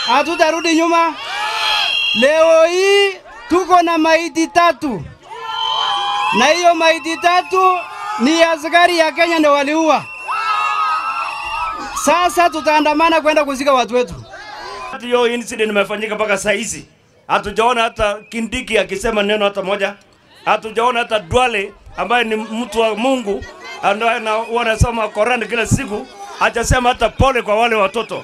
hatutarudi nyuma. Leo hii tuko na maiti tatu, na hiyo maiti tatu ni askari ya Kenya ndio waliua. Sasa tutaandamana kwenda kuzika watu wetu. Hiyo incident imefanyika mpaka saa hizi, hatujaona hata Kindiki akisema neno hata moja, hatujaona hata Duale ambaye ni mtu wa Mungu ambaye ana- wanasoma Qur'an kila siku, hajasema hata pole kwa wale watoto.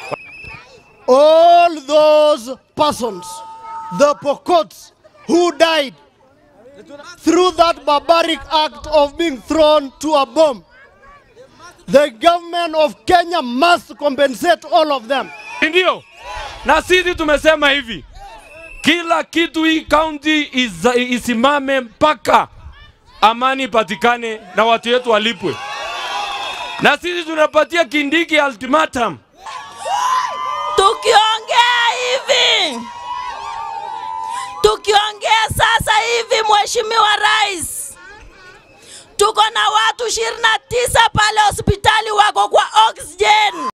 all those persons, the Pokots who died through that barbaric act of being thrown to a bomb, the government of Kenya must compensate all of them. Ndio, na sisi tumesema hivi, kila kitu hii kaunti is- isimame mpaka amani ipatikane na watu wetu walipwe, na sisi tunapatia Kindiki ultimatum. Tukiongea hivi, tukiongea sasa hivi, Mheshimiwa Rais, tuko na watu 29 pale hospitali wako kwa oxygen.